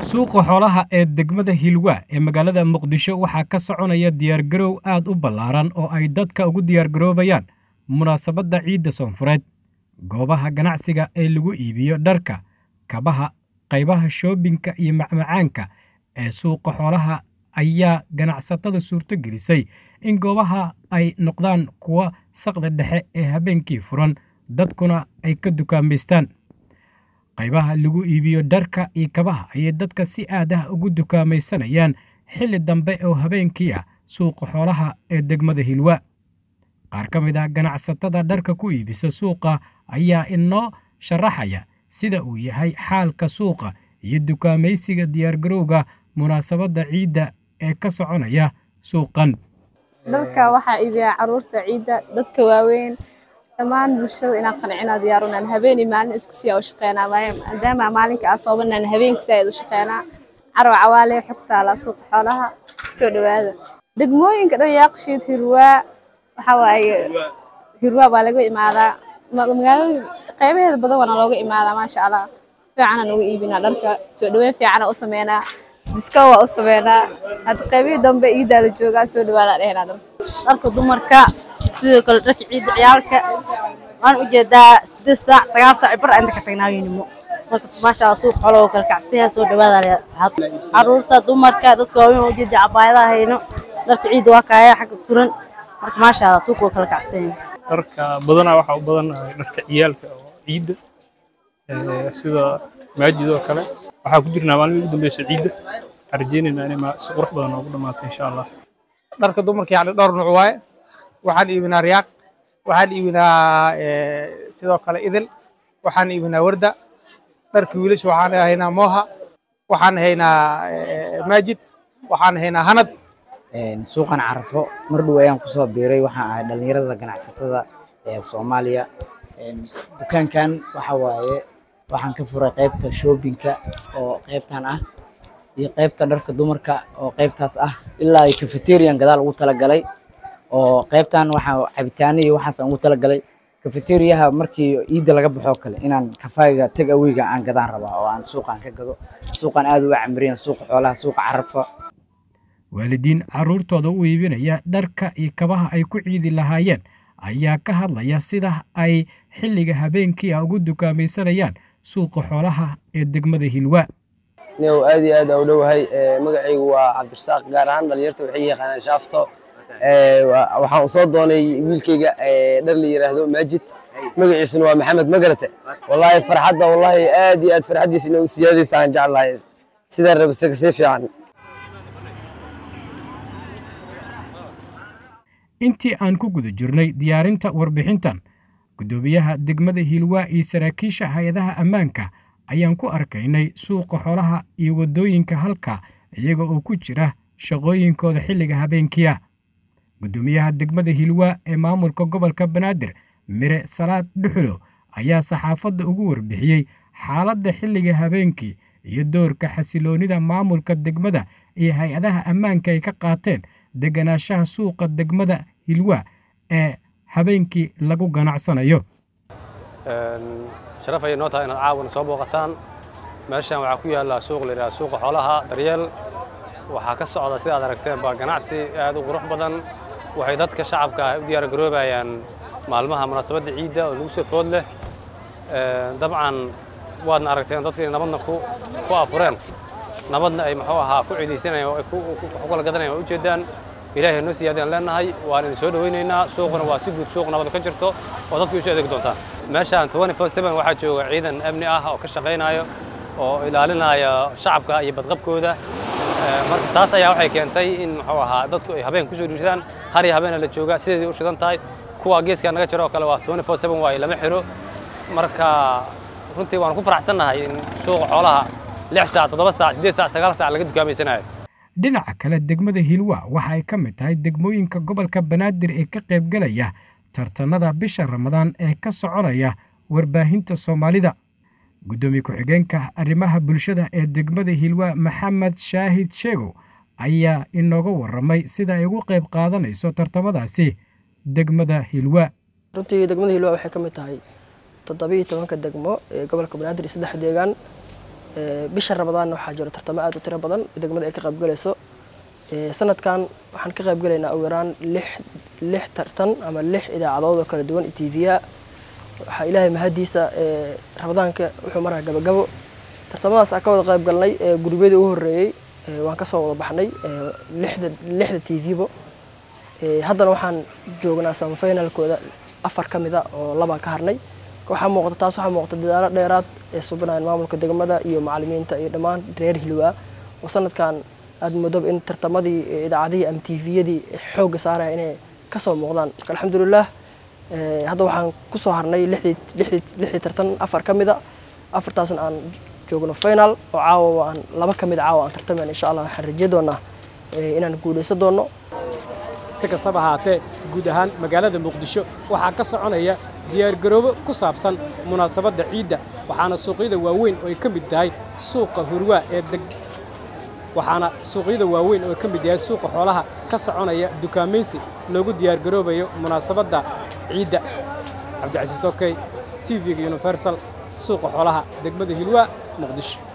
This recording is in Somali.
suuqa xoolaha ee degmada hilwa ee magaalada muqdisho waxaa ka soconaya diyaargarow aad u ballaaran oo ay dadka ugu diyaargaroobayaan munaasabadda ciidda soonfureed goobaha ganacsiga ee lagu iibiyo dharka kabaha qaybaha shoobinka iyo macmacaanka ee suuqa xoolaha ayaa ganacsatada suurto gelisay in goobaha ay noqdaan kuwa saqda dhexe ee habeenkii furan dadkuna ay ka dukaamaystaan qaybaha lagu iibiyo dharka iyo kabaha ayay dadka si aad ah ugu dukaamaysanayaan xilli dambe oo habeenkii ah suuqa xoolaha ee degmada hilwa qaar ka mid ah ganacsatada dharka ku iibisa suuqa ayaa inoo sharaxaya sida uu yahay xaalka suuqa iyo dukaamaysiga diyaargarowga munaasabadda ciidda ee ka soconaya suuqan dharka waxaa iibiyaa caruurta ciidda dadka waaweyn dhammaan bulshada inaan qancinaa diyaarunaan habeen iyo maalin isku siyaa u shaqeynaa maadaama maalinka aa soobanaan habeenka saaid u shaqeynaa carab cawaale xog taalaa suuqa xoolaha kusoo dhawaada degmooyinka dhan yaaqshiid hirwaa waxaa waaye hirwaa baa laga imaadaa magaalada qaybaheeda badan waana looga imaadaa maasha allah si fiicanaan uga iibinaa dharka soo dhaweyn fiicana u sameynaa disko waa u sameynaa hadda qaybihii dambe iidaa la joogaa soo dhawaadaa dhehenaa dharka dharka dumarka sidoo kale dharka ciidda ciyaalka waan ujeedaa sideed saac sagaal saac bar inta ka tagnaaynimo marka maasha allah suuq xoolo oo kala kacsiya soo dhawaada asxaab caruurta dumarka dadka waaweyn oo ujeeda cabaayadaha hayno dharka ciidda waa kaaya xagga furan marka maasha allah suuq waa kala kacsiya dharka badanaa waxaa u badanahay dharka ciyaalka oo ciidda sida maajid oo kale waxaa ku jirnaa maalmihii ugu dambeysa ciidda waxaan rajeynaynaa inay si qurux badan noogu dhamaato insha allah dharka dumarka yani dhowr nuuc waaye waxaan iibinaa riyaaq waxaan iibinaa sidoo kale idil waxaan iibinaa warda dharka wiilasha waxaan haynaa mooha waxaan haynaa maajid waxaan haynaa hanad suuqan carafo mar dhow ayaan kusoo biiray waxaan ahay dhallinyarada ganacsatada ee soomaaliya dukaankan waxa waaye waxaan ka furay qaybta shoobinka oo qaybtan ah iyo qaybta dharka dumarka oo qaybtaas ah ilaa cafeterian gadaal ugu talagalay oo qaybtan waxaa cabitaano iyo waxaas ugu talagalay cafeteriyaha markii ciidda laga baxo kale inaan kafayga tag aweyga aan gadaan rabaa oo aan suuqan ka gado suuqan aad uga camriyan suuqa xoolaha suuqa carafa waalidiin carruurtooda u iibinaya dharka iyo kabaha ay ku ciidi lahaayeen ayaa ka hadlaya sida ay xilliga habeenkii ah ugu dukaamaysanayaan suuqa xoolaha ee degmada hilwa niyow aad iyo aad u dhowahay magacaygu waa cabdirasaaq gaar ahaan dhalinyarta waxay yaqaanaan shaafto waxaan u soo doonay wiilkayga dhar la yiraahdo maajid magaciisuna waa maxamed magarate wallaahi farxadda wallaahi aad iyo aad farxaddiisa inay u siyaadaysa aan jeclahay sidaa rabisa kasii fiican intii aan ku guda jirnay diyaarinta warbixintan guddoomiyaha degmada hilwa iyo saraakiisha hay-adaha ammaanka ayaan ku arkaynay suuqa xoolaha iyo waddooyinka halka iyaga oo ku jira shaqooyinkooda xilliga habeenkiia guddoomiyaha degmada hilwa ee maamulka gobolka banaadir mire salaad dhuxulo ayaa saxaafadda ugu warbixiyey xaaladda xilliga habeenkii iyo doorka xasiloonnida maamulka degmada iyo hay-adaha ammaanka ay ka qaateen deganaanshaha suuqa degmada hilwa ee habeenkii lagu ganacsanayo sharaf ayay noo tahay inaad caawana soo booqataan meeshan waxaa ku yaalla suuq la yidhaha suuqa xoolaha daryeel waxaa ka socda sidaad aragteen baa ganacsi aad u qurux badan waxay dadka shacabka ah u diyaar garoobayaan maalmaha munaasabadda ciidda oo lagu soo food leh dabcan waadna aragteen dadku inay nabadna ku afureen nabadna ay muxuu ahaa ku ciidaysanayaan oo ay ku kala gadanayaan waa ujeedaan ilaahay noo siyaadaan leenahay waan idin soo dhawaynaynaa suuquna waa si guud suuq nabad ka jirto oo dadku isu adeegi doontaan meeshaan waxaa jooga ciidan amni ah oo ka shaqaynayo oo ilaalinaya shacabka iyo badqabkooda marka taas ayaa waxay keentay in muxuu ahaa dadku ay habeen kusoo dhiirtaan har iyo habeena la jooga sideedii u shidan tahay kuwa geeskaa naga jiro oo kale waa waaye lama xiro marka runtii waanu ku faraxsannahay in suuqa xoolaha lix saac toddoba saac siddeed saac sagaal saac laga dukaameysanayo dhinaca kale degmada hilwa waxa ay ka mid tahay degmooyinka gobolka banaadir ee ka qaybgalaya tartanada bisha ramadaan ee ka soconaya warbaahinta soomaalida guddoomiye ku-xigeenka arrimaha bulshada ee degmada hilwa maxamed shaahid sheegow ayaa inooga warramay sida ay ugu qayb qaadanayso tartamadaasi degmada hilwa runtii degmada hilwa waxay ka mid tahay toddobiiyo tobanka degmo ee gobolka banaadir iyo saddex deegaan bisha rabadaanna waxaa jiro tartamo aad u tiro badan degmada ay ka qaybgalayso sanadkan waxaan ka qaybgalaynaa ugu yaraan lix lix tartan ama lix idaacadood oo kala duwan iyo tv-ya waxaa ilaahay mahadiisa rabadaanka wuxuu maraa gabagabo tartamadaas aan ka wada qayb galnay gurubyadii ugu horreeyey waan kasoo wada baxnay lixda lixda t v-bo haddana waxaan joognaa samafinalkooda afar ka mida oo labaan ka harnay waxaa muuqata taas waxaa muuqata dadaalo dheeraad ee subinayan maamulka degmada iyo macalimiinta iyo dhammaan reer hilwaa oo sanadkan aad moodoba in tartamadii idaacadihii ama t v-yadii xoogga saaraya inay kasoo muuqdaan marka alxamdulilah hadda waxaan kusoo harnay lixdii tartan afar ka mida afartaasna aan joogno final oo caawa aan laba ka mid caawa aan tartamayna insha allah waxaan raje doonaa inaan guulaysan doono si kastaba ahaatee guud ahaan magaalada muqdisho waxaa ka soconaya diyaargaroobo ku saabsan munaasabadda ciidda waxaana suuqyada waaweyn oo ay ka mid tahay suuqa hurwaa ee deg waxaana suuqyada waaweyn oo ay ka mid yahay suuqa xoolaha ka soconaya dukaamaysi loogu diyaargaroobayo munaasabadda ciidda cabdicasiis okey t v-ga universal suuqa xoolaha degmada hilwaa muqdisho